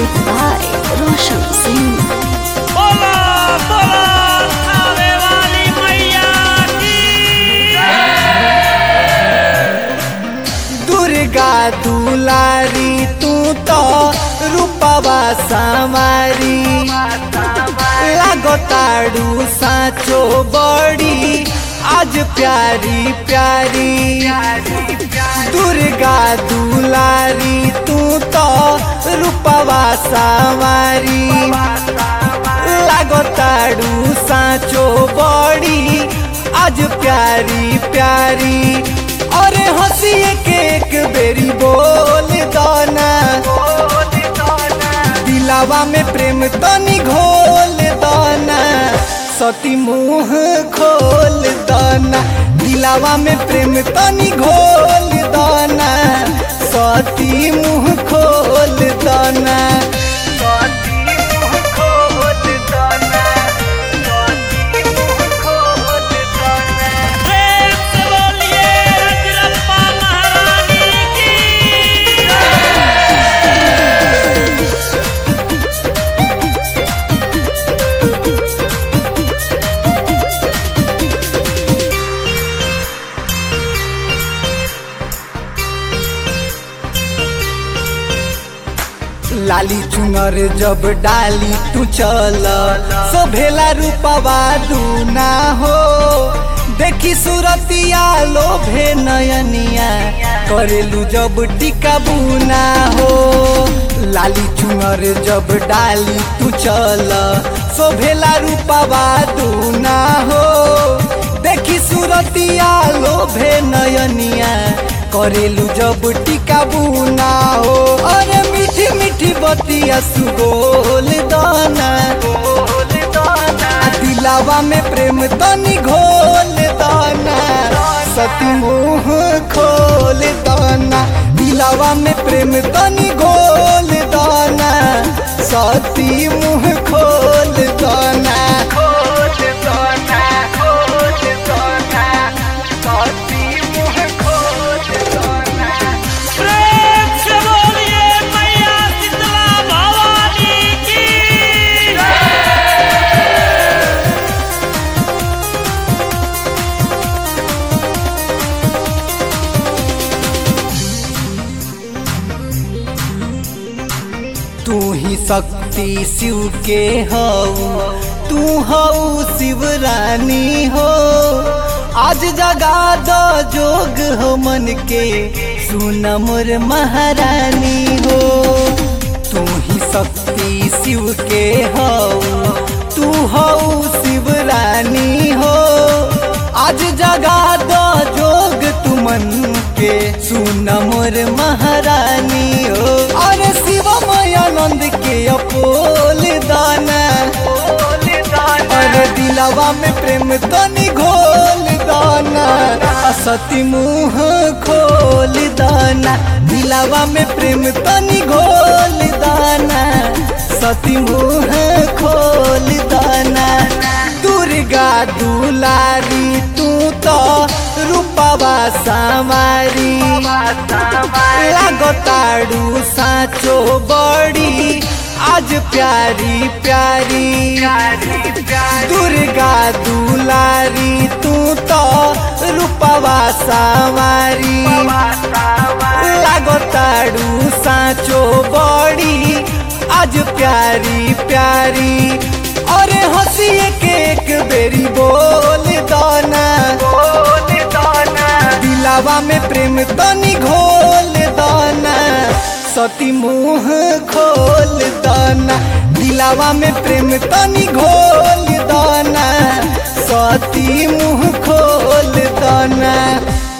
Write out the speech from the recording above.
Music by Roshan Singh. बोला बोला आवे वाली मैया की दुर्गा दुलारी तू तो रूपवा समारी लागताड़ू साचो बड़ी आज प्यारी प्यारी दुर्गा दुलारी तू तो रूपवा समारी लागताड़ू साचो बड़ी आज प्यारी प्यारी अरे हंसिए के एक बेरी बोल दाना दिलावा में प्रेम तनी घोल दाना सती मुंह खोल दाना दिलावा में प्रेम तनी घोल दाना सती मुंह खोल दाना सती मुंह खोल दाना सती मुंह खोल दाना प्रेम से बोलिए रजरप्पा महारानी की लाली चुनर जब डाली तू चल सोभेला रूपवा दूना हो देखी सूरतिया लोभे नयनिया करेलू जब टिका बुना हो लाली चुनर जब डाली तू चल सोभेला रूपवा दूना हो देखी सूरतिया लोभे नयनिया करेलू जब टिका बुना हो अरे मीठी मीठी बतिया सुगोल दाना आ दिलावा में प्रेम तनी घोल दाना सती मुंह खोल दाना दिलावा में प्रेम तनी घोल दाना सती मुंह खोल दाना खोल दाना खोल दाना सती मुंह खोल दाना प्रेम से बोलिए मैया शीतला भवानी की तू ही शक्ति शिव के हऊ तू हऊ शिव रानी हो आज जगा दो जोग हो मन के सुन मोर महारानी हो तू ही शक्ति शिव के हऊ तू हऊ शिव रानी हो आज जगा दो जोग तू मन के सुन मोर महारानी हो अरे शिव आनंद के अपोल दाना अरे दिलावा में प्रेम तनी घोल दाना आ सती मुंह खोल दाना दिलावा में प्रेम तनी घोल दाना सती मुंह खोल दाना दुर्गा दुलारी तू तो रूपवा समारी लागताड़ू साचो बड़ी आज प्यारी प्यारी दुर्गा दुलारी तू तो रूपवा समारी लागताड़ू साचो बड़ी आज प्यारी प्यारी अरे हंसिए के एक बेरी बोल दाना दिलावा में प्रेम तनी घोल दाना सती मुंह खोल दाना दिलावा में प्रेम तनी घोल दाना सती मुंह खोल दाना